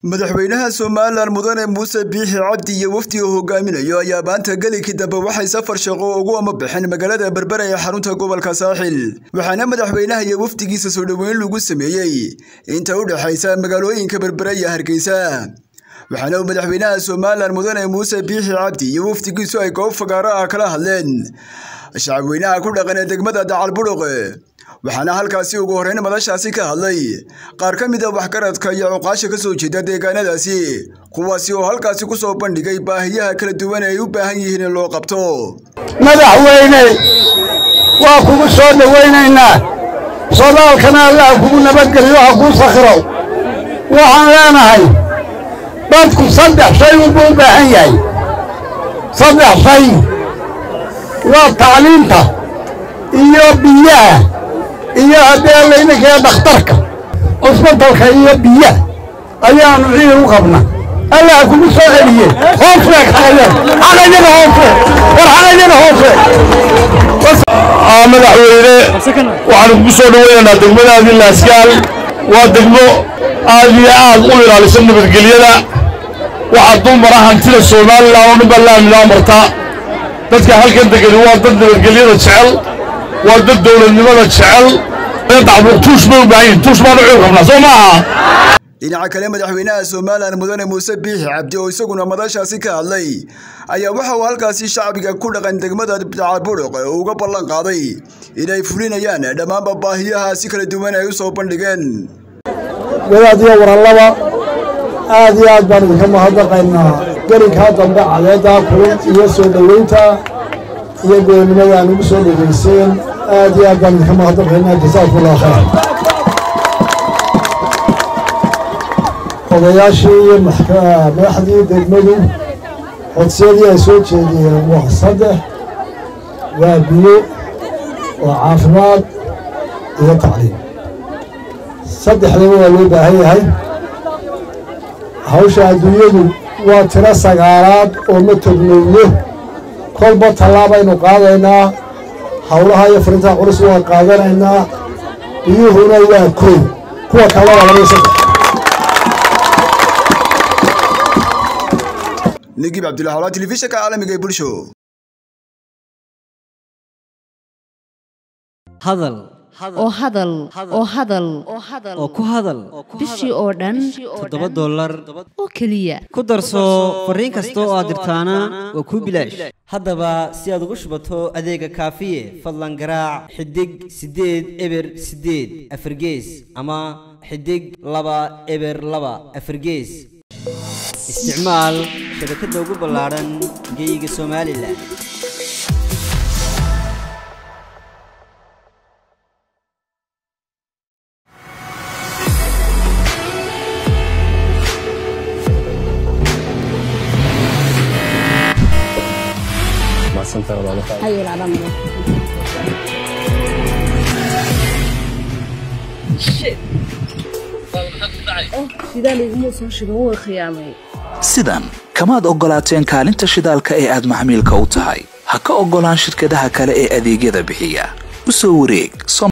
madaxweynaha somalilan mudane muuse biixi cabdi iyo wafdiga hogaaminayo ayaa maanta gelikii dambe waxay safar shaqo ugu ama baxeen magaalada berbera ee xarunta gobolka saaxil waxaana madaxweynaha iyo wafdigiisa soo dhoweyn lagu sameeyey inta u dhexaysa magaalooyinka berbera iyo hargeysa waxaana uu madaxweynaha somalilan mudane muuse biixi cabdi iyo wafdigiisu ay goob fagaaro ah kala hadleen shacabweynaha ku dhaqan ee degmada dacalburuq waxaana halkaasi ugu horreyn madashaasi ka hadlay qaar ka mid a waxgaradka iyo cuqaasha ka soo jeeda deegaanadaasi kuwaasi oo halkaasi ku soo bandhigay baahiyaha kala duwan ee ay u baahan yihiin in loo qabto madaxweyne waa kugu soo dhowaynaynaa sodaalkana allaha kugu nabadgeliyo ha kuu sakhiro waxaan leenahay dadku saddex shay unbuu u baahan yahay saddex shay waa tacliinta iyo biyaha iyo haddee layninkee dhakhtarka cusbatalka iyo biyaha ayaannu ciid u qabna allah kugu soo celiye hoose xaqayada xaqayada hoose war xaqayada hoose madaxweyne waxaanu kugu soo dhowaynaynaa degmadaadii laaskaal waa degmo aad iyo aad u ilaalisa nabadgelyada waxaa dumara hantida somalilan oo dhan baa laaminaa marta dadka halkan degani waa dad nabadgelyada jecel waa dad dowladnimada jecel tuush bay u baahan yihin tuush baanu ciil qabnaa soo maaha dhinaca kale madaxweynaha somalilan mudane muuse biixi cabdi oo isaguna madashaasi ka hadlay ayaa waxa uu halkaasi shacbiga ku dhaqan degmada dacalburuq uga ballan qaaday inay fulinayaan dhammaanba baahiyahaasi kala duwan ay u soo bandhigeen wadaad iyo warallaba aad iyo aad baan idinka mahadnaqaynaa gelinkaa dambe cadeeddaa kulun iyo soo dhoweynta iyo goonnimada aan ugu soo dhegayseen aad iyo aad baan idinka mahadnaqaynaa jasaakumullah khayr odayaashii iyo madaxdii degmadu codsiyadii ay soo jeediyeen waa saddex waa biyo waa caafimaad iyo tacliim saddexdaba waa loo baahan yahay hawsha adduunyadu waa tiro sagaalaad oo ma tognowno kolba tallaabaynu qaadaynaa howlaha iyo furintaha culus waa qaadanaynaa biyuhuna waa koy kuwa kale waa labaiyo saddex nigib cabdullahi hawlaa telefishinka caalamiga ee bulsho hadal oo hadal oo hadal oo ku hadal bishii oo dhan toddoba dollar oo keliya ku darso fariin kasta oo aad dirtaana waa kuu bilaash haddaba si aad ugu shubato adeega kaafiye fadlan garaac xidig siddeed eber siddeed afargees ama xidig laba eber laba afargees isticmaal shabakadda ugu ballaadhan geyga somalilan sidan kamaad oggolaateen kaalinta shidaalka ee aad maxmiilka u tahay ha ka oggolaan shirkadaha kale ee adeegyada bixiya u soo wareeg